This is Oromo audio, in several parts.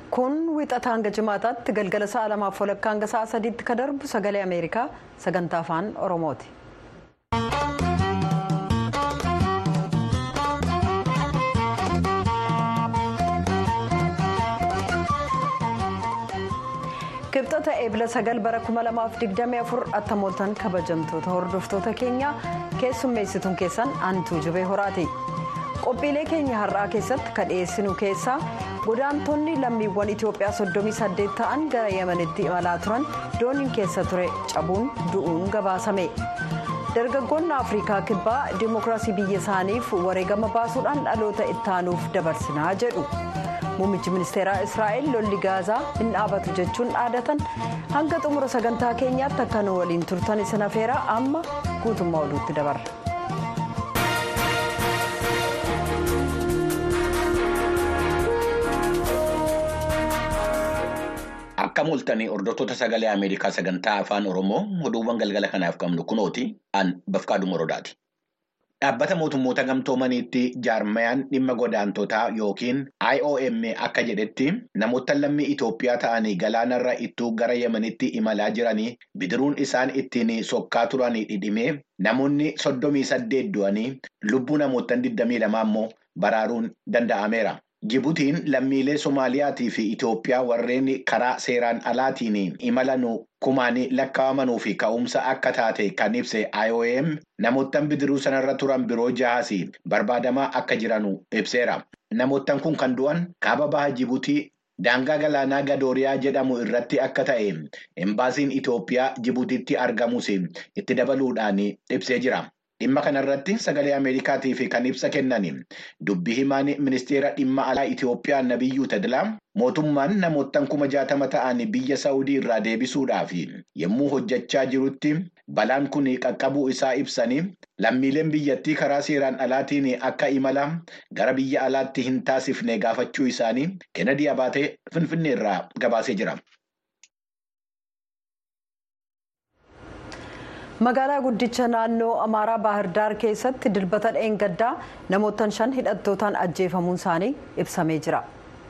kun wixata hanga jimaataatti galgala sa'a lamaaf walakkaa hanga sa'a sadiitti ka darbu sagalee ameerikaa sagantaa afaan oromooti. kibxata eebila sagal bara 2024 attamooltan kabajamtoota hordoftoota keenyaa keessummeessituun keessan aantuu jibee horaati. qophiilee keenya har'aa keessatti ka dhiyeessinu keessaa godaantonni lammiiwwan itiyoophiyaa 38 ta'an gara yemanitti imalaa turan dooniin keessa ture cabuun du'uun gabaasame dargaggoonni afrikaa kibbaa dimookiraasii biyya isaaniif wareegama baasuudhaan dhaloota ittaanuuf dabarsinaa jedhu muummichi ministeeraa israa'el lolli gaazaa hin dhaabatu jechuun dhaadatan hanga xumura sagantaa keenyaatti akka nu waliin turtan isin afeera amma guutummaa oduutti dabarra. Akka mul'atanii hordoftoota sagalee Ameerikaa sagantaa afaan Oromoo oduuwwan galgala kanaaf qabnu kunooti an bafqaaduu morodaati. Dhaabbata mootummoota gamtoomaniitti jaarmayaan dhimma godaantotaa yookiin IOM akka jedhetti namoota lammii Itoophiyaa ta'anii galaanarra ittuu gara Yemenitti imalaa jiranii bidiruun isaan ittiin sokkaa turanii dhidhimee namoonni soddomii saddeet du'anii lubbuu namoota 22 immoo baraaruun danda'ameera. Jibutiin lammiilee Somaaliyaatii fi Itoophiyaa warreen karaa seeraan alaatiin imalanuu kumaanii lakkaa'amanuu fi ka'umsa akka taate kan ibse IOM namoottan bidiruu sanarra turan biroo jahaas barbaadamaa akka jiranu ibseera. Namoottan kun kan du'an kaaba baha Jibutii daangaa galaanaa Gadooriyaa jedhamu irratti akka ta'e embaasiin Itoophiyaa Jibutiitti argamus itti dabaluudhaan ibsee jira. Dhimma kanarratti sagalee Ameerikaatiif kan ibsa kennan dubbii himaan ministeera dhimma alaa Itoophiyaa Nabiyyuu Tadilaa mootummaan namoottan kuma jaatama ta'an biyya Saawudii irraa deebisuudhaaf yommuu hojjechaa jirutti balaan kun qaqqabuu isaa ibsanii lammiileen biyyattii karaa seeraan alaatiin akka imala gara biyya alaatti hin taasifne gaafachuu isaanii Kennedy Abaatee Finfinnee irraa gabaasee jira. magaalaa guddicha naannoo amaaraa baahirdaar keessatti dilbata dheengaddaa namoottan shan hidhattootaan ajjeefamuun isaanii ibsamee jira.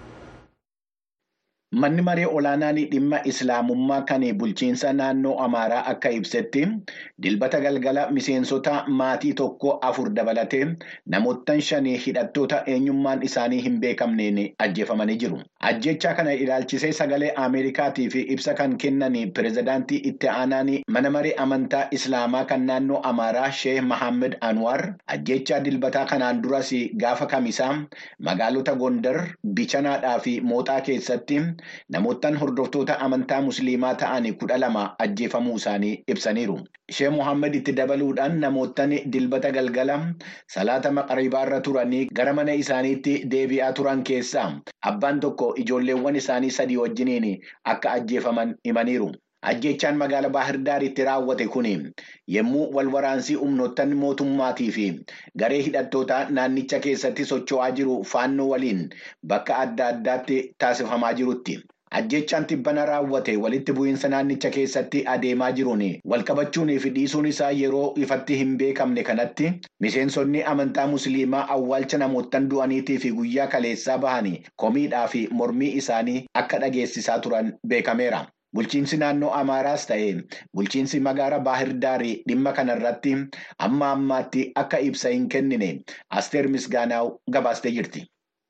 Manni maree olaanaan dhimma islaamummaa kan bulchiinsa naannoo amaaraa akka ibsetti dilbata galgala miseensota maatii tokko afur dabalatee namoottan shanii hidhattoota eenyummaan isaanii hin beekamneen ajjeefamanii jiru. Ajjechaa kana ilaalchisee sagalee Ameerikaatiif ibsa kan kennan pirezidaantii itti aanaan mana maree amantaa islaamaa kan naannoo amaaraa Sheeh Mahammed Anwar ajjechaa dilbataa kanaan duras gaafa kamisaa magaalota Gondar, Bichanaadhaa fi Mooxaa keessatti. Namoottan hordoftoota amantaa musliimaa ta'an kudha lama ajjeefamuu isaanii ibsaniiru. Shee Mohaammed itti dabaluudhaan namoottan dilbata galgala salaata maqribaa irra turanii gara mana isaaniitti deebi'aa turan keessaa abbaan tokko ijoolleewwan isaanii sadii wajjiniin akka ajjeefaman himaniiru. Ajjechaan magaala Baahirdaaritti raawwate kun yommuu wal waraansii humnoottan mootummaatii fi garee hidhattootaa naannicha keessatti socho'aa jiru faannoo waliin bakka adda addaatti taasifamaa jirutti. Ajjechaan tibbana raawwate walitti bu'iinsa naannicha keessatti adeemaa jiruun walqabachuunii fi dhiisuun isaa yeroo ifatti hin beekamne kanatti miseensonni amantaa musliimaa awwaalcha namoottan du'aniitii fi guyyaa kaleessaa bahanii komiidhaa fi mormii isaanii akka dhageessisaa turan beekameera. Bulchiinsi naannoo Amaaraas ta'e bulchiinsi magaala Baahirdaarii dhimma kanarratti amma ammaatti akka ibsa hin kennine Asteer Misgaanaaw gabaastee jirti.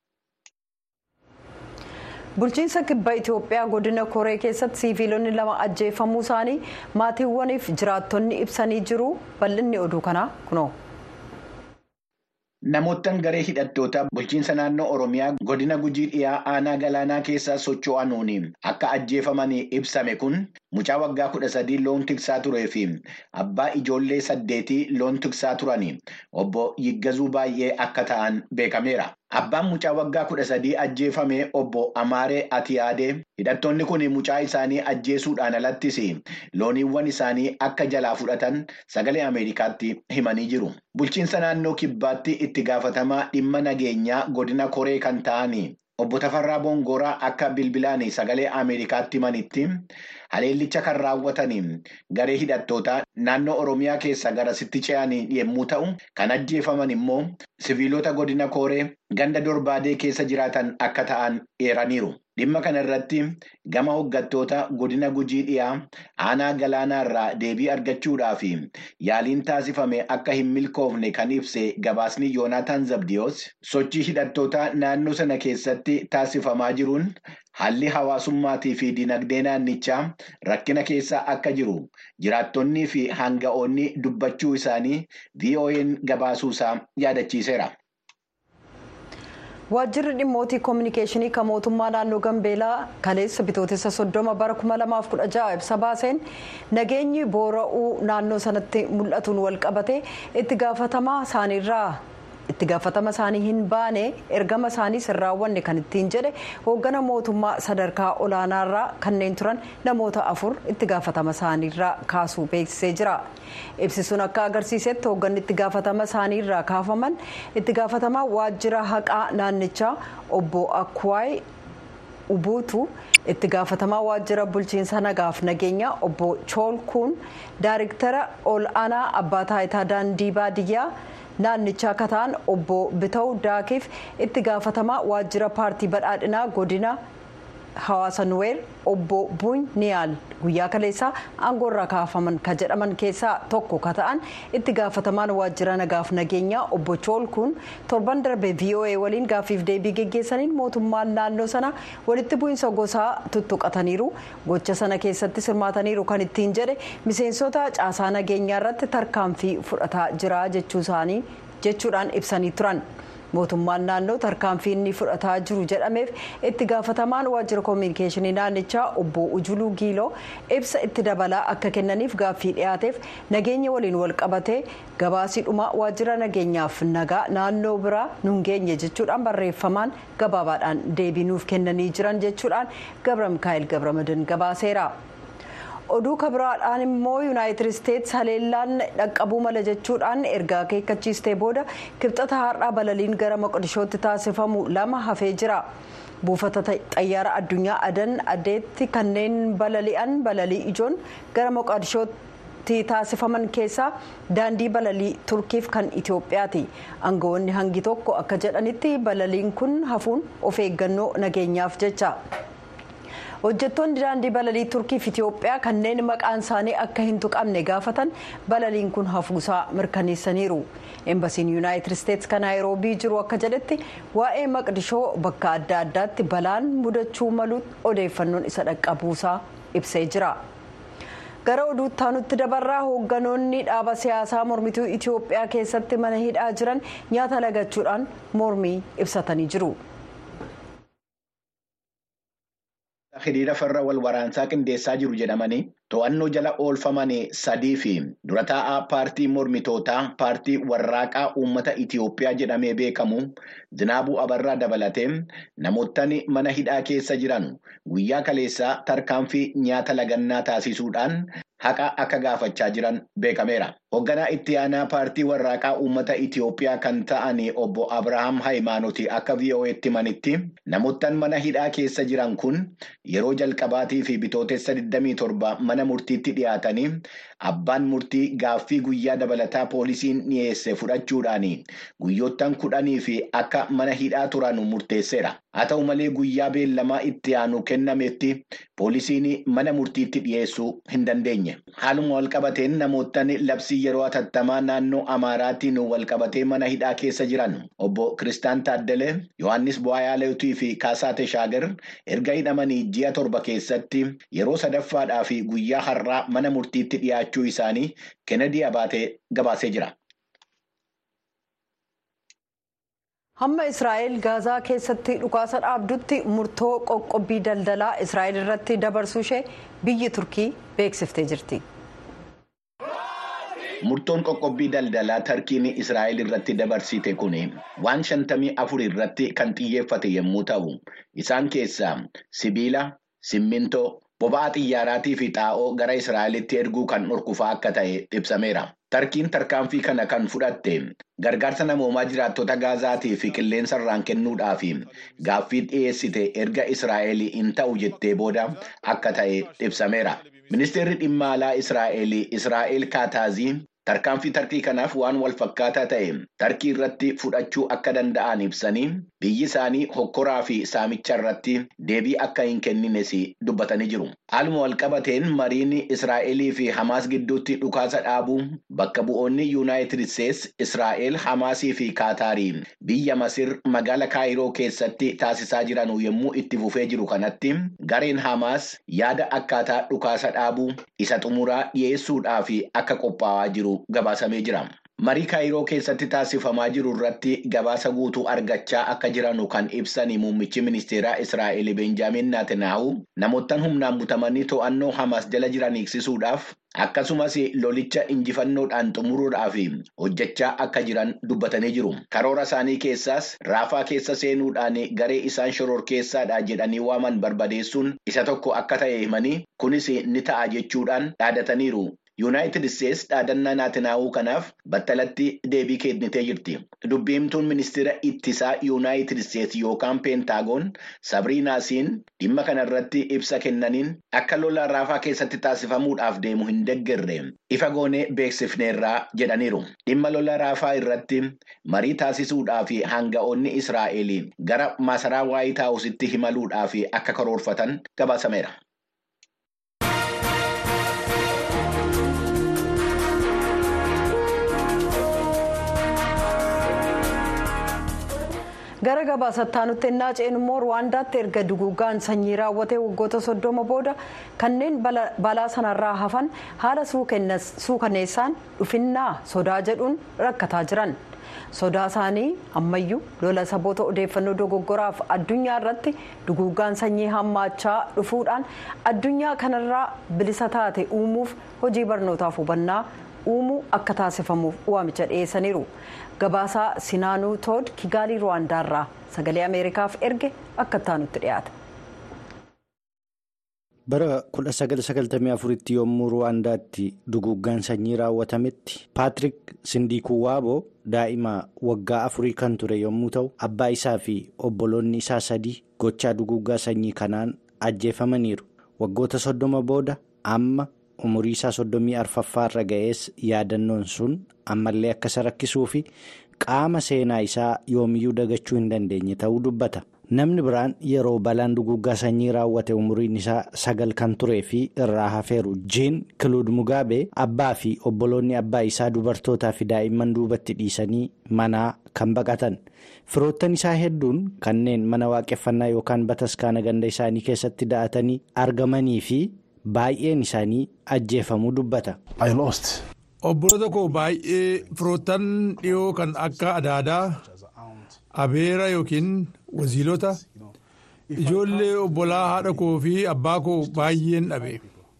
Bulchiinsa kibba Itoophiyaa godina Koree keessatti siiviilonni lama ajjeefamuu isaanii maatiiwwaniif jiraattonni ibsanii jiru. Bal'inni oduu kanaa kunoo. Namoottan garee hidhattoota bulchiinsa naannoo Oromiyaa godina Gujii dhiyaa aanaa galaanaa keessa socho'anuun akka ajjeefaman ibsame kun mucaa waggaa kudha sadii loon tiksaa turee fi abbaa ijoollee saddeetii loon tiksaa turanii obbo Yiggazuu baay'ee akka ta'an beekameera. Abbaan mucaa waggaa kudha sadii ajjeefame obbo Amaaree Atiyaadee hidhattoonni kun mucaa isaanii ajjeesuudhaan alattis looniiwwan isaanii akka jalaa fudhatan sagalee Ameerikaatti himanii jiru. Bulchiinsa naannoo kibbaatti itti gaafatamaa dhimma nageenyaa godina koree kan ta'an obbo Tafarraa Bongoraa akka bilbilaan sagalee Ameerikaatti himanitti haleellicha kan raawwatan garee hidhattootaa naannoo Oromiyaa keessa garasitti ce'an yommuu ta'u kan ajjeefaman immoo siviilota godina kooree ganda dorbaadee keessa jiraatan akka ta'an eeraniiru. Dhimma kana irratti gama hoggattoota godina gujii dhiyaa aanaa galaanaa irraa deebii argachuudhaaf yaaliin taasifame akka hin milkoofne kan ibse gabaasni yoonaataan zabdiyoos sochii hidhattoota naannoo sana keessatti taasifamaa jiruun haalli hawaasummaatii fi dinagdee naannichaa rakkina keessa akka jiru jiraattonnii fi hanga'oonni dubbachuu isaanii VOA'n gabaasuusaa yaadachiiseera. waajjirri dhimmootii koominikeeshinii kan mootummaa naannoo gambeelaa kaleessa bitootessa soddoma bara 2016 ibsa baaseen nageenyi boora'uu naannoo sanatti mul'atuun walqabate itti gaafatamaa isaaniirraa itti gaafatama isaanii hin baane ergama isaanii hin raawwanne kan ittiin jedhe hooggana mootummaa sadarkaa olaanaarraa kanneen turan namoota afur itti gaafatama isaaniirraa kaasuu beeksisee jira ibsisuun akka agarsiisetti hoogganni itti gaafatama isaaniirraa kaafaman itti gaafatamaa waajjira haqaa naannichaa obbo akwaay ubuutu itti gaafatamaa waajjira bulchiinsa nagaaf nageenya obbo choolkuun daariktara ol aanaa abbaa taayitaa daandii baadiyyaa naannichaa akka ta'an obbo bita'u daakiif itti gaafatamaa waajjira paartii badhaadhinaa godina hawaasa nuweer obbo buun niyaal guyyaa kaleessaa aangoorraa kaafaman ka jedhaman keessaa tokko ka ta'an itti gaafatamaan waajjira nagaaf nageenyaa obbo choolkuun torban darbe voa waliin gaaffiif deebii geggeessaniin mootummaan naannoo sana walitti bu'iinsa gosaa tuttuqataniiru gocha sana keessatti sirmaataniiru kan ittiin jedhe miseensota caasaa nageenyaa irratti tarkaanfii fudhataa jira jechuu isaanii jechuudhaan ibsanii turan. mootummaan naannoo tarkaanfii inni fudhataa jiru jedhameef itti gaafatamaan waajjira koominikeeshinii naannichaa obbo ujuluu giiloo ibsa itti dabalaa akka kennaniif gaaffii dhiyaateef nageenya waliin wal qabatee gabaasiidhuma waajjira nageenyaaf nagaa naannoo biraa nun geenye jechuudhaan barreeffamaan gabaabaadhaan deebii nuuf kennanii jiran jechuudhaan gabra mikaa'el gabramadin gabaaseera. oduu kabiraadhaan immoo yuunaayitid isteetsi haleellaan dhaqqabuu mala jechuudhaan erga akeekkachiistee booda kibxata har'aa balaliin gara moqodishootti taasifamu lama hafee jira buufata xayyaara addunyaa adan adeetti kanneen balali'an balalii ijoon gara moqodishootti taasifaman keessaa daandii balalii turkiif kan itiyoophiyaati aangawoonni hangi tokko akka jedhanitti balaliin kun hafuun of eeggannoo nageenyaaf jecha. hojjettoonni daandii balalii turkiif itiyoophiyaa kanneen maqaan isaanii akka hin tuqamne gaafatan balaliin kun hafuusaa mirkaneessaniiru eembasiin yuunaayitid isteetsi kan naayiroobii jiru akka jedhetti waa'ee maqdishoo bakka adda addaatti balaan mudachuu malu odeeffannoon isa dhaqqabuusaa ibsee jira. gara oduutti aanutti dabarraa hoogganoonni dhaaba siyaasaa mormituu itiyoophiyaa keessatti mana hidhaa jiran nyaata lagachuudhaan mormii ibsatanii jiru. hiriira farra wal waraansaa qindeessaa jiru jedhamanii to'annoo jala oolfaman sadii fi dura taa'aa paartii mormitootaa paartii warraaqaa uummata Itiyoophiyaa jedhamee beekamu Zinaabuu Abarraa dabalatee namootni mana hidhaa keessa jiran guyyaa kaleessaa tarkaanfii nyaata lagannaa taasisuudhaan haqa akka gaafachaa jiran beekameera. Hoogganaa itti aanaa paartii warraaqaa uummata Itiyoophiyaa kan ta'an obbo Abrahaam Hayimaanooti akka VOA'tti himanitti namoottan mana hidhaa keessa jiran kun yeroo jalqabaatii fi bitootessa 27 mana murtiitti dhiyaatanii abbaan murtii gaaffii guyyaa dabalataa poolisiin dhiyeesse fudhachuudhaan guyyoottan kudhanii fi akka mana hidhaa turan murteesseera. Haa ta'u malee guyyaa beellamaa itti aanu kennametti poolisiin mana murtiitti dhiyeessuu hin dandeenye. Haaluma walqabateen namoottan labsii yeroo hatattamaa naannoo Amaaraatiin walqabatee mana hidhaa keessa jiran obbo Kiristaan Taaddalee, Yohaannis Bu'aayaaleetii fi Kaasaa Teshaagar erga hidhamanii ji'a torba keessatti yeroo sadaffaadhaa fi guyyaa har'aa mana murtiitti dhiyaachuu isaanii Kennedy Abaatee gabaasee jira. hamma israa'el gaazaa keessatti dhukaasa dhaabdutti murtoo qoqqobbii daldalaa israa'el irratti dabarsuu ishee biyyi turkii beeksiftee jirti. Murtoon qoqqobbii daldalaa Tarkiin Israa'el irratti dabarsite kun waan shantamii afur irratti kan xiyyeeffate yommuu ta'u, isaan keessaa sibiila, simmintoo, boba'aa xiyyaaraatii fi xaa'oo gara Israa'elitti erguu kan dhorkufaa akka ta'e ibsameera. Tarkiin tarkaanfii kana kan fudhatte gargaarsa namoomaa jiraattota gaazaatii fi qilleensa irraan kennuudhaaf gaaffii dhiyeessite erga Israa'el hin ta'u jettee booda akka ta'e ibsameera. Ministeerri dhimma alaa Israa'el Israa'el Kaataazii tarkaanfii tarkii kanaaf waan wal fakkaataa ta'e tarkii irratti fudhachuu akka danda'an ibsanii biyyi isaanii hokkoraa fi saamicha irratti deebii akka hin kennines dubbatanii jiru. Haaluma walqabateen mariin Israa'elii fi Hamaas gidduutti dhukaasa dhaabuu bakka bu'oonni Yuunaayitid Isteets Israa'el Hamaasii fi Kaataarii biyya Masir magaala Kaayiroo keessatti taasisaa jiran yommuu itti fufee jiru kanatti gareen Hamaas yaada akkaataa dhukaasa dhaabuu isa xumuraa dhiyeessuudhaaf akka qophaa'aa jiru gabaasamee jira. Marii Kaayiroo keessatti taasifamaa jiru irratti gabaasa guutuu argachaa akka jiranu kan ibsan muummichi ministeeraa Israa'el Benjaamin Naatanaa'u namoottan humnaan butamanii to'annoo Hamaas jala jiran eegsisuudhaaf akkasumas lolicha injifannoodhaan xumuruudhaaf hojjechaa akka jiran dubbatanii jiru. Karoora isaanii keessaas raafaa keessa seenuudhaan garee isaan shororkeessaadha jedhanii waaman barbadeessuun isa tokko akka ta'e himanii kunis ni ta'a jechuudhaan dhaadataniiru. Yuunaayitid Isteets dhaadannaa Naatanaa'uu kanaaf battalatti deebii kennitee jirti. Dubbiimtuun ministeera ittisaa Yuunaayitid Isteets yookaan Peentaagoon Sabriinaasiin dhimma kanarratti ibsa kennaniin akka lola raafaa keessatti taasifamuudhaaf deemu hin deeggarre ifa goonee beeksifneerraa jedhaniiru. Dhimma lola raafaa irratti marii taasisuudhaaf hanga'oonni Israa'el gara masaraa waayit haawusitti imaluudhaaf akka karoorfatan gabaasameera. gara gabaasataa nutti ennaa ceenu immoo ruwaandaatti erga duguuggaan sanyii raawwatee waggoota soddoma booda kanneen balaa sanarraa hafan haala suukaneessaan dhufinnaa sodaa jedhuun rakkataa jiran sodaa isaanii ammayyuu lola saboota odeeffannoo dogoggoraaf addunyaa irratti duguuggaan sanyii hammaachaa dhufuudhaan addunyaa kanarraa bilisa taate uumuuf hojii barnootaaf hubannaa uumuu akka taasifamuuf waamicha dhiyeessaniiru. gabaasaa sinaanuu tood kigaalii ruwaandaarraa sagalee ameerikaaf erge akka ittaanutti dhiyaata. bara 1994tti yommuu ruwaandaatti duguuggaan sanyii raawwatametti paatrik sindikuwaaboo daa'ima waggaa afurii kan ture yommuu ta'u abbaa isaa fi obboloonni isaa sadii gochaa duguuggaa sanyii kanaan ajjeefamaniiru waggoota soddoma booda amma umurii isaa soddomii arfaffaarra ga'ees yaadannoon sun ammallee akka isa rakkisuu fi qaama seenaa isaa yoomiyyuu dagachuu hin dandeenye ta'uu dubbata. namni biraan yeroo balaan duguuggaa sanyii raawwate umuriin isaa sagal kan turee fi irraa hafeeru jiin kiluud mugaabee abbaa fi obboloonni abbaa isaa dubartootaa fi daa'imman duubatti dhiisanii manaa kan baqatan firoottan isaa hedduun kanneen mana waaqeffannaa yookaan bataskaana ganda isaanii keessatti da'atanii argamanii fi baay'een isaanii ajjeefamuu dubbata. obboloota koo baay'ee firoottan dhiyoo kan akka adaadaa. abeera yookiin waziilota ijoollee obbolaa haadha koo fi abbaa koo baay'een dhabe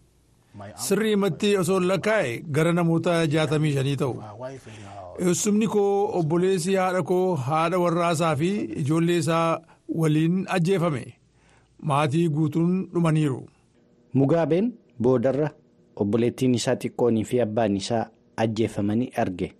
sirrii himatti osoo lakkaa'e gara namoota jaatamii shanii ta'u eessumni koo obboleessi haadha koo haadha warraasaa fi ijoollee isaa waliin ajjeefame maatii guutuun dhumaniiru. mugaabeen boodarra obboleettiin isaa xiqqoonii fi abbaan isaa ajjeefamanii arge.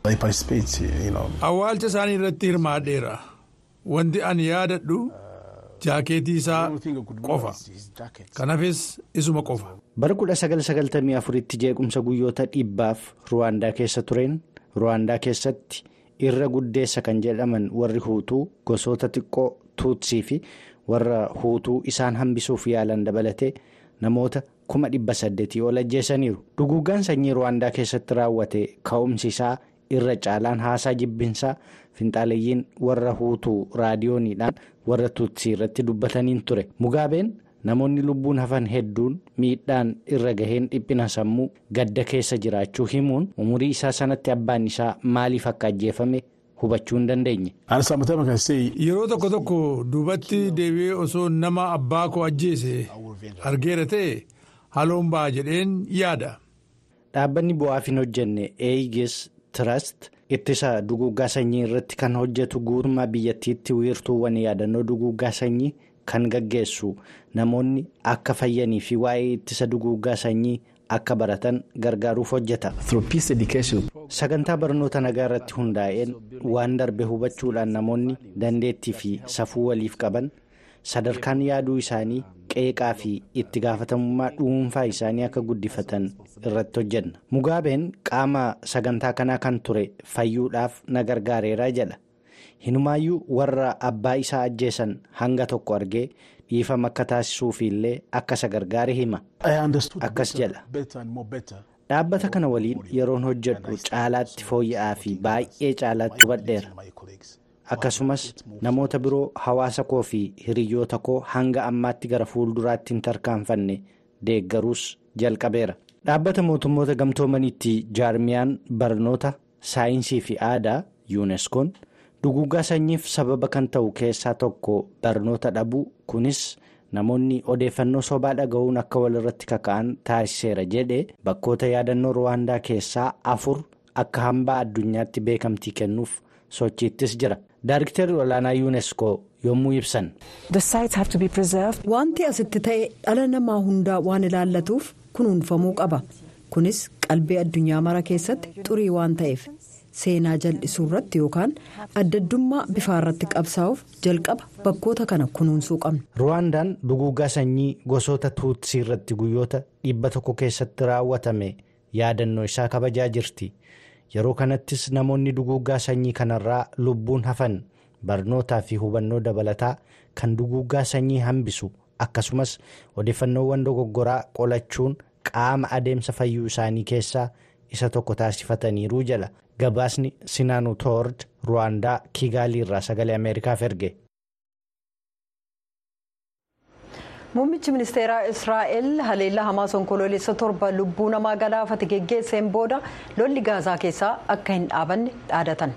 awwaalcha isaanii irratti hirmaadheera. wanti ani yaadadhu jaakeetii isaa qofa kanaafis isuma qofa. bara 1994tti jeequmsa guyyoota dhibbaaf ruwaandaa keessa tureen ruwaandaa keessatti irra guddeessa kan jedhaman warri huutuu gosoota xiqqoo tuutsii fi warra huutuu isaan hambisuuf yaalan dabalatee namoota kuma dhibba saddeetii ol ajjeesaniiru duguuggaan sanyii ruwaandaa keessatti raawwate ka'umsi isaa. irra caalaan haasaa jibbinsaa finxaaleeyyiin warra huutuu raadiyooniidhaan warra tuutsii irratti dubbataniin ture mugaabeen namoonni lubbuun hafan hedduun miidhaan irra gaheen dhiphina sammuu gadda keessa jiraachuu himuun umurii isaa sanatti abbaan isaa maaliif akka ajjeefame hubachuu hin dandeenye. yeroo tokko tokko duubatti deebi'ee osoo nama abbaa koo ajjeese argeera ta'e haloon ba'a jedheen yaada. dhaabbanni bu'aaf hin hojjenne eeyigees. Trust ittisa duguuggaa sanyii irratti kan hojjetu guutummaa biyyattiitti wiirtuuwwan yaadannoo duguuggaa sanyii kan gaggeessu namoonni akka fayyanii fi waa'ee ittisa duguuggaa sanyii akka baratan gargaaruuf hojjeta. sagantaa barnoota nagaa irratti hundaa'een waan darbe hubachuudhaan namoonni dandeettii fi safuu waliif qaban sadarkaan yaaduu isaanii qeeqaa fi itti gaafatamummaa dhuunfaa isaanii akka guddifatan irratti hojjenna mugaabeen qaama sagantaa kanaa kan ture fayyuudhaaf na gargaareera jedha hinumaayyuu warra abbaa isaa ajjeesan hanga tokko argee dhiifama akka taasisuuf illee akka isa gargaare hima akkas jedha. dhaabbata kana waliin yeroon hojjedhu caalaatti fooyya'aa fi baay'ee caalaatti hubadheera akkasumas namoota biroo hawaasa koo fi hiriyoota koo hanga ammaatti gara fuulduraatti hin tarkaanfanne deeggaruus jalqabeera dhaabbata mootummoota gamtoomaniitti jaarmiyaan barnoota saayinsii fi aadaa yuuneskoon duguuggaa sanyiif sababa kan ta'u keessaa tokko barnoota dhabuu kunis. namoonni odeeffannoo sobaa dhaga'uun akka walirratti kaka'an taasiseera jedhe bakkoota yaadannoo ruwaandaa keessaa afur akka hambaa addunyaatti beekamtii kennuuf sochiittis jira daariktari olaanaa yuuneskoo yommuu ibsan. wanti asitti ta'e dhala namaa hundaa waan ilaallatuuf kunuunfamuu qaba kunis qalbii addunyaa mara keessatti xurii waan ta'eef. seenaa jal'isuu irratti yookaan addaddummaa bifaa irratti qabsaa'uuf jalqaba bakkoota kana kunuunsuu qabna. ruwaandaan duguuggaa sanyii gosoota tuutsii irratti guyyoota dhibba tokko keessatti raawwatame yaadannoo isaa kabajaa jirti yeroo kanattis namoonni duguuggaa sanyii kanarraa lubbuun hafan barnootaa fi hubannoo dabalataa kan duguuggaa sanyii hambisu akkasumas odeeffannoowwan dogoggoraa qolachuun qaama adeemsa fayyuu isaanii keessaa isa tokko taasifataniiru jala. gabaasni sinaanu toord ruwaandaa kiigaalii irraa sagalee ameerikaaf erge. muummichi ministeeraa israa'el haleellaa hamaas onkoloolessa torba lubbuu namaa galaafate geggeesseen booda lolli gaazaa keessaa akka hin dhaabanne dhaadatan.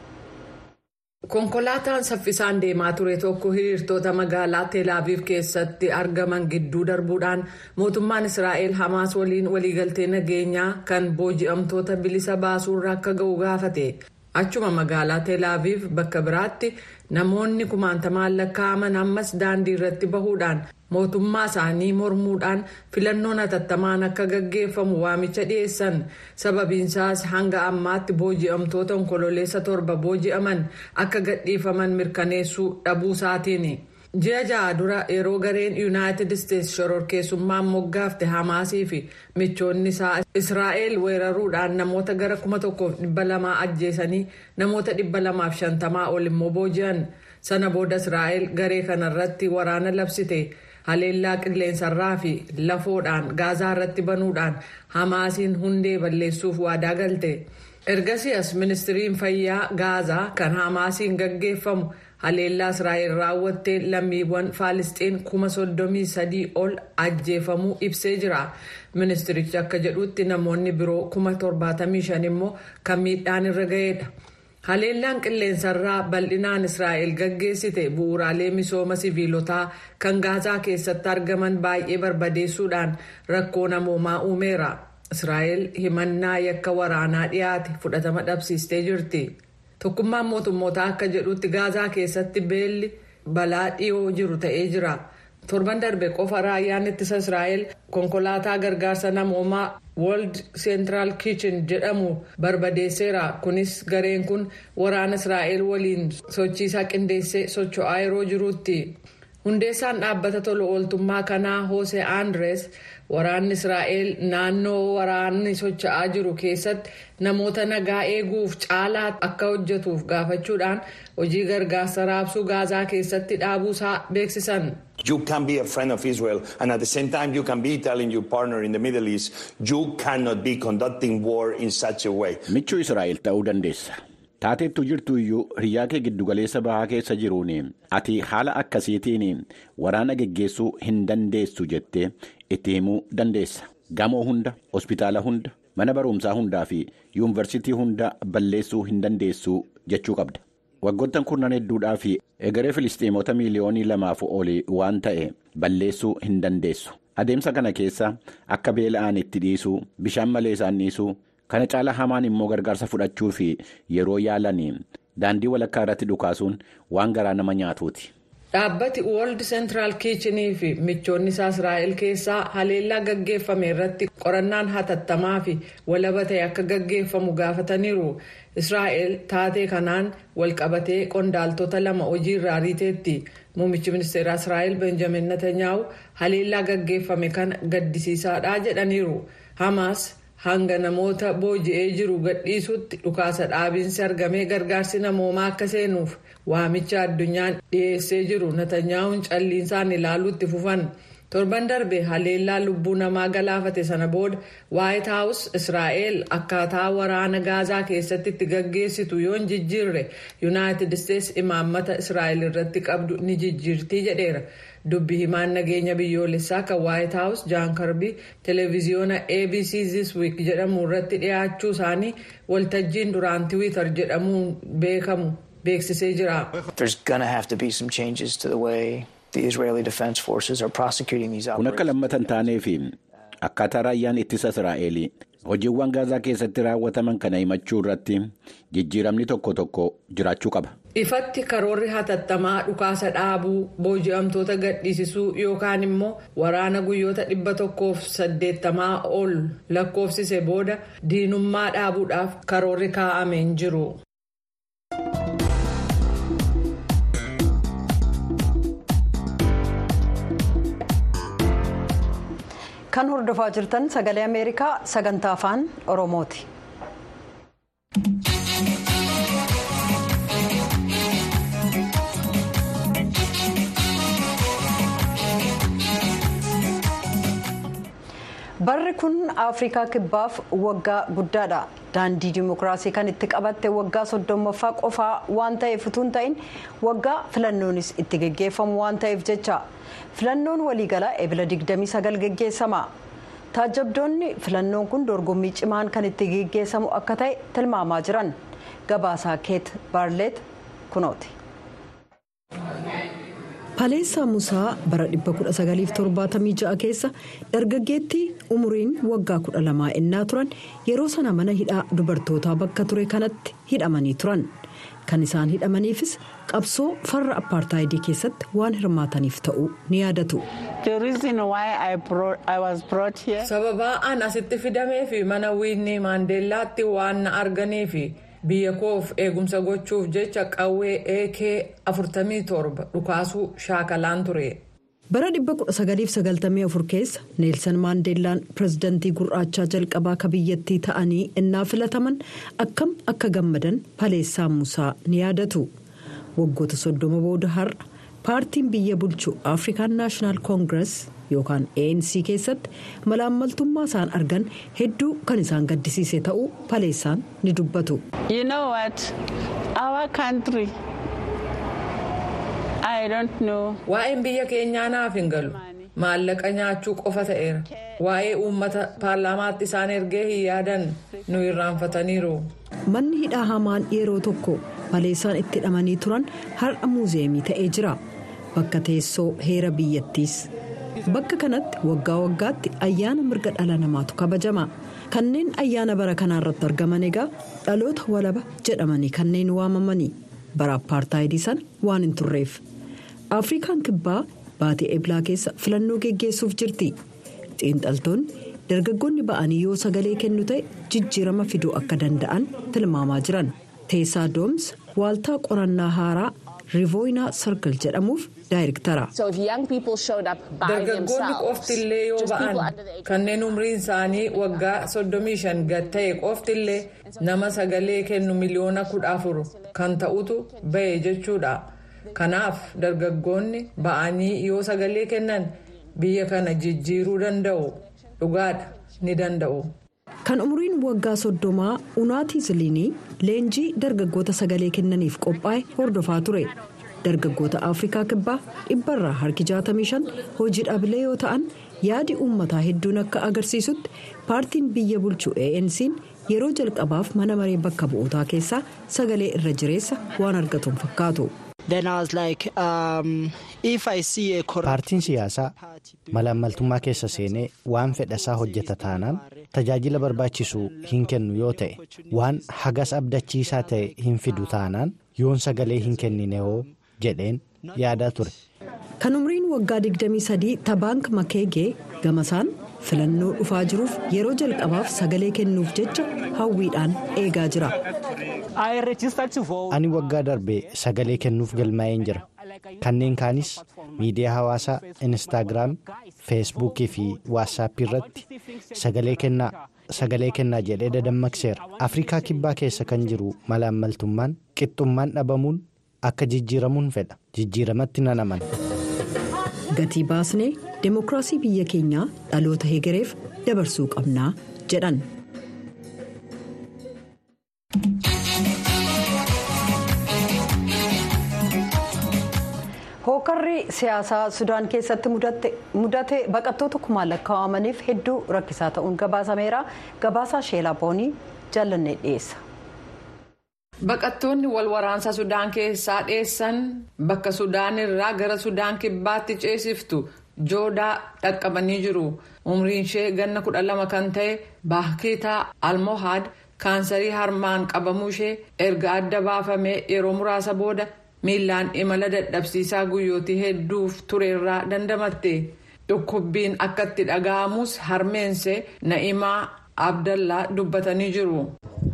konkolaataan saffisaan deemaa ture tokko hiriirtoota magaalaa teelaaviif keessatti argaman gidduu darbuudhaan mootummaan israa'el hamaas waliin waliigaltee nageenyaa kan booji'amtoota bilisa baasuurra akka ga'u gaafate achuma magaalaa teelaaviif bakka biraatti namoonni kumaantamaan lakkaa'aman ammas daandii irratti bahuudhaan mootummaa isaanii mormuudhaan filannoon hatattamaan akka gaggeeffamu waamicha dhiyeessan sababiinsaas hanga ammaatti booji'amtoota onkololeessa torba booji'aman akka gadhiifaman mirkaneessuu dhabuu isaatiin ji'a ja'a dura yeroo gareen yuunaayitid isteetsi shororkeessummaan moggaafte hamaasii fi michoonni isaa israa'el weeraruudhaan namoota gara kuma tokkoof dhibba lamaa ajjeesanii namoota dhibba lamaaf shantamaa ol immoo booji'an sana booda israa'el garee kanarratti waraana labsite. haleellaa qilleensarraa fi lafoodhaan gaazaa irratti banuudhaan hamaasiin hundee balleessuuf waadaa galte ergasii as ministiriin fayyaa gaazaa kan hamaasiin gaggeeffamu haleellaa israa'el raawwattee lammiiwwan faalisxiin kuma soddomii sadii ol ajjeefamuu ibsee jira ministirichi akka jedhutti namoonni biroo kuma torbaatamii shan immoo kan miidhaan irra ga'eedha. haleellaan qilleensarraa bal'inaan israa'el gaggeessite bu'uuraalee misooma siviilotaa kan gaazaa keessatti argaman baay'ee barbadeessuudhaan rakkoo namoomaa uumeera israa'el himannaa yakka waraanaa dhiyaate fudhatama dhabsiistee jirti tokkummaan mootummootaa akka jedhutti gaazaa keessatti beelli balaa dhiyoo jiru ta'ee jira. torban darbe qofa raayyaan ittisa israa'el konkolaataa gargaarsa namoomaa world central kitchen jedhamu barbadeesseera kunis gareen kun waraana israa'el waliin sochiisaa qindeessee socho'aa yeroo jiruutti hundeessaan dhaabbata tola ooltummaa kanaa hoose andres waraanni israa'el naannoo waraanni socho'aa jiru keessatti namoota nagaa eeguuf caalaa akka hojjetuuf gaafachuudhaan hojii gargaarsa raabsuu gaazaa keessatti dhaabuusaa beeksisan. You can be a friend of Israel and at the same time you can be telling your partner in the Middle East you cannot be conducting war in such a way. Michuu Israa'el ta'uu dandeessa. Taateettu jirtu iyyuu hiriyaa kee giddugaleessa bahaa keessa jiruun ati haala akkasiitiin waraana geggeessuu hin dandeessu jettee itti himuu dandeessa. Gamoo hunda, hospitaala hunda, mana barumsaa hundaa fi yuunivarsiitii hunda balleessuu hin dandeessu jechuu qabda. waggoottan kurnan hedduudhaa fi egeree filistiimota miiliyoonii lamaaf olii waan ta'e balleessuu hin dandeessu adeemsa kana keessa akka beela'an itti dhiisuu bishaan malee isaan dhiisuu kana caala hamaan immoo gargaarsa fudhachuu fi yeroo yaalanii daandii walakkaa irratti dhukaasuun waan garaa nama nyaatuuti. dhaabbati woorld seentraal kiichinii fi michoonni isaa israa'el keessaa haleellaa gaggeeffame irratti qorannaan hatattamaa fi walaba ta'e akka gaggeeffamu gaafataniiru israa'el taatee kanaan walqabatee qondaaltota lama hojii irraa ariiteetti muummichi ministeeraa israa'el benjamin netanyaa'u haleellaa gaggeeffame kana gaddisiisaadha jedhaniiru hamaas hanga namoota booji'ee jiru gadhiisutti dhukaasa dhaabiinsi argamee gargaarsi namoomaa akka seenuuf waamicha addunyaan dhiyeessee jiru netanyaa'uun calliinsaan ilaaluutti fufan torban darbe haleellaa lubbuu namaa galaafate sana booda waayit haawus israa'el akkaataa waraana gaazaa keessatti itti gaggeessitu yoo hin jijjiirre yuunaayitid isteetsi imaammata israa'el irratti qabdu ni jijjiirtii jedheera. dubbi himaan nageenya biyyoolessaa kan waayit haawus jaan karbii televiziyoona abc this week jedhamu irratti dhiyaachuu isaanii waltajjiin duraan tiwiitar jedhamuun beekamu beeksisee jira. kun akka lammatan taanee fi akkaataa raayyaan ittisa israa'el hojiiwwan gaazaa keessatti raawwataman kana himachuu irratti jijjiiramni tokko tokko jiraachuu qaba. ifatti karoorri hatattamaa dhukaasa dhaabuu booji'amtoota gadhiisisuu yookaan immoo waraana guyyoota dhibba tokkoof saddeettamaa ol lakkoofsise booda diinummaa dhaabuudhaaf karoorri kaa'amee hin jiru. kan hordofaa jirtan sagalee ameerikaa sagantaa afaan oromooti. barri kun afrikaa kibbaaf waggaa guddaadha daandii dimookiraasii kan itti qabatte waggaa soddommaffaa qofaa waan ta'eef utuu hin ta'in waggaa filannoonis itti geggeeffamu waan ta'eef jecha filannoon waliigalaa ebila 29 geggeessama taajabdoonni filannoon kun dorgommii cimaan kan itti geggeessamu akka ta'e tilmaamaa jiran gabaasaa keet baarleet kunooti. Paleessaa Musaa bara 1976 keessa dargaggeettii umuriin waggaa 12 ennaa turan yeroo sana mana hidhaa dubartootaa bakka ture kanatti hidhamanii turan. Kan isaan hidhamaniifis qabsoo farra appaartaayidii keessatti waan hirmaataniif ta'uu ni yaadatu. Sababaa an asitti fidamee fi mana wiinii maandeellaatti waan na arganiifi. biyya koof eegumsa gochuuf jecha qawwee eekee 47 dhukaasuu shaakalaan ture. bara 1994 keessa neelsan maandeellaan pirezidantii gurraachaa jalqabaa ka biyyattii ta'anii innaa filataman akkam akka gammadan paleessaa musaa ni yaadatu waggoota soddoma booda har'a paartiin biyya bulchu afrikaan naashinaal koongirees yookaan anc keessatti malaammaltummaa isaan argan hedduu kan isaan gaddisiise ta'uu paleessaan ni dubbatu. waa'een biyya keenyaa naaf hin galu maallaqa nyaachuu qofa ta'eera waa'ee uummata paarlaamaatti isaan ergee hin yaadan nu irraanfataniiru. manni hidhaa hamaan yeroo tokko paleessaan itti hidhamanii turan har'a muuzeemii ta'ee jira bakka teessoo heera biyyattiis. bakka kanatti waggaa waggaatti ayyaana mirga dhala namaatu kabajama kanneen ayyaana bara kanaa irratti argaman egaa dhaloota walaba jedhamanii kanneen waamamanii bara appaartaayidii sana waan hin turreef afrikaan kibbaa baatii eblaa keessa filannoo geggeessuuf jirti xiinxaltoonni dargaggoonni ba'anii yoo sagalee kennu ta'e jijjiirama fiduu akka danda'an tilmaamaa jiran teessaa dooms waaltaa qorannaa haaraa riivooyinaa sarkal jedhamuuf daayirektara. dargaggoonni qoftillee yoo ba'an kanneen umriin isaanii waggaa 35 gad ta'e qoftillee nama sagalee kennu miliyoona 14 kan ta'utu ba'e jechuudha kanaaf dargaggoonni ba'anii yoo sagalee kennan biyya kana jijjiiruu danda'u dhugaadha ni danda'u. kan umriin waggaa soddomaa unaatii ziliinii leenjii dargaggoota sagalee kennaniif qophaa'e hordofaa ture dargaggoota afrikaa kibbaa dhibbarraa harki 65 hojii dhaablee yoo ta'an yaadi uummataa hedduun akka agarsiisutti paartiin biyya bulchu ANC'n yeroo jalqabaaf mana maree bakka bu'ootaa keessaa sagalee irra jireessa waan argatuun fakkaatu. paartiin siyaasaa malaammaltummaa keessa seenee waan fedhasaa hojjeta taanaan tajaajila barbaachisu hin kennu yoo ta'e waan hagas abdachiisaa ta'e hin fidu taanaan yoon sagalee hin kennine hoo jedheen yaadaa ture. kan umriin waggaa 23 tabaank makeegee gamasaan filannoo dhufaa jiruuf yeroo jalqabaaf sagalee kennuuf jecha hawwiidhaan eegaa jira. ani waggaa darbe sagalee kennuuf galmaa'een jira kanneen kaanis miidiyaa hawaasaa instaagiraam feesbuukii fi waatsaappii irratti sagalee kennaa sagalee kennaa jedhee dadammaqseera afrikaa kibbaa keessa kan jiru malaammaltummaan qixxummaan dhabamuun akka jijjiiramuun fedha jijjiiramatti nan amana. gatii baasnee deemokiraasii biyya keenyaa dhaloota hegereef dabarsuu qabnaa jedhan. hookarri siyaasaa sudaan keessatti mudate baqattoota kumaan lakkaa'amaniif hedduu rakkisaa ta'uun gabaasameera gabaasaa sheelaa boonii jaalannee dhiyeessa. baqattoonni wal waraansa sudaan keessaa dheessan bakka sudaan irraa gara sudaan kibbaatti ceesiftu joodaa dhaqqabanii jiru umriin ishee ganna kudha lama kan ta'e baakitaa almohaad kaansarii harmaan qabamuu ishee erga adda baafamee yeroo muraasa booda. miilaan imala dadhabsiisaa guyyootii hedduuf tureerraa dandamatte dhukkubbiin akka itti dhaga'amus harmeense na'imaa abdallaa dubbatanii jiru.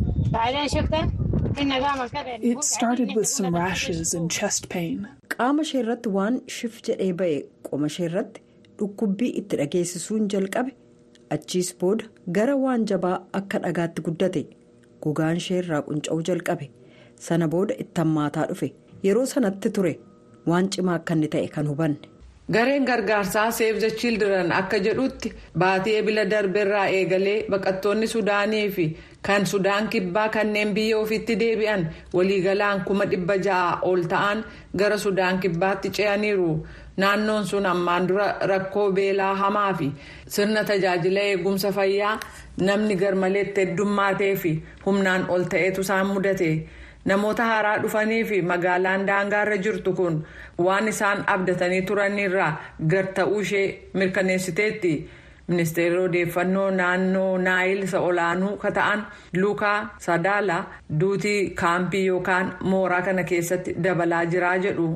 It started with some rashes and chest pain. qaama ishee irratti waan shif jedhee ba'e qoma ishee irratti dhukkubbii itti dhageessisuun jalqabe achiis booda gara waan jabaa akka dhagaatti guddate gogaan ishee irraa qunca'uu jalqabe sana booda itti hammaataa dhufe. yeroo sanatti ture waan cimaa akka inni ta'e kan hubanne. gareen gargaarsaa save the children akka jedhutti baatii ebila darbeerraa eegalee baqattoonni sudaanii fi kan sudaan kibbaa kanneen biyya ofiitti deebi'an waliigalaan kuma dhibba ja'a ol ta'an gara sudaan kibbaatti ce'aniiru naannoon sun ammaan dura rakkoo beelaa hamaa fi sirna tajaajila eegumsa fayyaa namni garmaleetti heddummaatee fi humnaan ol ta'etu isaan mudate. namoota haaraa dhufanii fi magaalaan daangaarra jirtu kun waan isaan abdatanii turanirraa gar ta'uu ishee mirkaneessiteetti ministeerri odeeffannoo naannoo naayil isa olaanuu ka ta'an luukaa sadaala duutii kaampii yookaan mooraa kana keessatti dabalaa jiraa jedhu.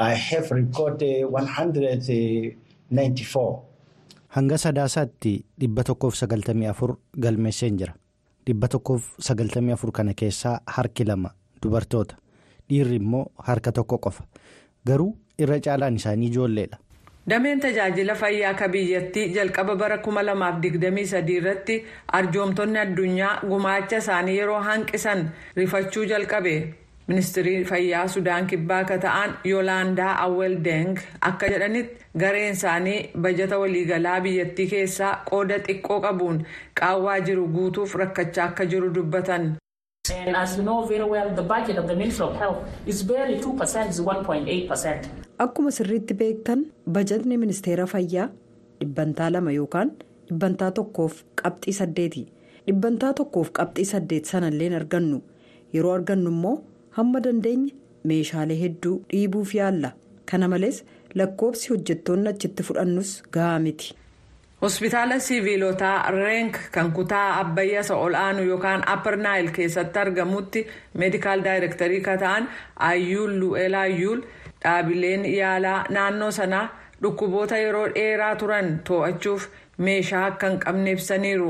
hanga sadaasaatti dhibba tokkoof sagaltamii afur galmeesseen jira dhibba tokkoof sagaltamii afur kana keessaa harki lama. dubartoota dhiirri immoo harka tokko qofa garuu irra caalaan isaanii ijoolleedha. dameen tajaajila fayyaa akka biyyattii jalqaba bara 2023 irratti arjoomtonni addunyaa gumaacha isaanii yeroo hanqisan rifachuu jalqabe ministirii fayyaa sudaan kibbaa akka ta'an yoolaandaa awweldeng akka jedhanitti gareen isaanii bajata waliigalaa biyyattii keessaa qooda xiqqoo qabuun qaawwaa jiru guutuuf rakkachaa akka jiru dubbatan. And as you know very well, the budget of the Ministry of Health is barely 2%, is 1.8%. Akkuma sirriitti beektan bajatni ministeera fayyaa dhibbantaa lama yookaan dhibbantaa tokkoof qabxii saddeeti. Dhibbantaa tokkoof qabxii saddeet sanalleen argannu yeroo argannu immoo hamma dandeenye meeshaalee hedduu dhiibuuf yaalla. Kana malees lakkoobsi hojjettoonni achitti fudhannus gahaa miti. hospitaala siviilotaa reenk kan kutaa abbayyaa ol aanu yookaan apper naayil keessatti argamutti meedikaal daayirektarii kan ta'an ayyuul lu'eel ayyuul dhaabileen yaalaa naannoo sanaa dhukkuboota yeroo dheeraa turan to'achuuf meeshaa akka hin qabne ibsaniiru.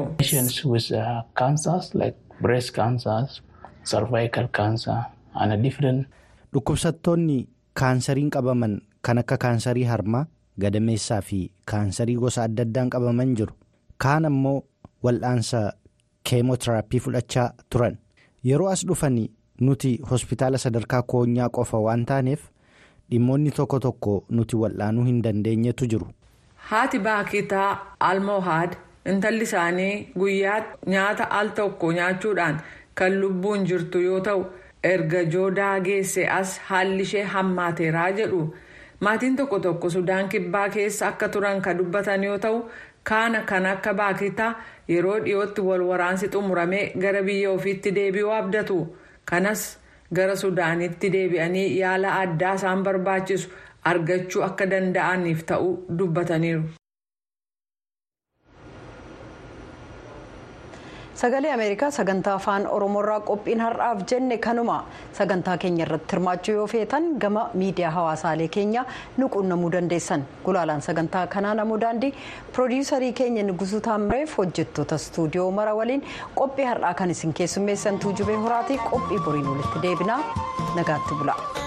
dhukkubsattoonni kaansariin qabaman kan akka kaansarii harmaa. gadameessaa fi kaansarii gosa adda addaan qabaman jiru kaan ammoo wal'aansa keemotiraapii fudhachaa turan yeroo as dhufanii nuti hospitaala sadarkaa koonyaa qofa waan taaneef dhimmoonni tokko tokko nuti wal'aanuu hin dandeenyetu jiru. haati baakitaa almohaad intalli isaanii guyyaatti nyaata al tokko nyaachuudhaan kan lubbuun jirtu yoo ta'u erga joodaa geesse as haalli ishee hammaateeraa jedhu. maatiin tokko tokko sudaan kibbaa keessa akka turan kan dubbatan yoo ta'u kaana kan akka baakitaa yeroo dhiyootti wal waraansi xumuramee gara biyya ofiitti deebi'uu abdatu kanas gara sudaanitti deebi'anii yaala addaa isaan barbaachisu argachuu akka danda'aniif ta'uu dubbataniiru. sagalee ameerikaa sagantaa afaan oromoorraa qophiin har'aaf jenne kanuma sagantaa keenya irratti hirmaachuu yoo feetan gama miidiyaa hawaasaalee keenya nu quunnamuu dandeessan gulaalaan sagantaa kanaa namuu daandii piroodiyuusarii keenya nugusuu taamireef hojjettoota istuudiyoo mara waliin qophii har'aa kan isin keessummeessantuu jubee horaatii qophii boriin walitti deebinaa nagaatti bula.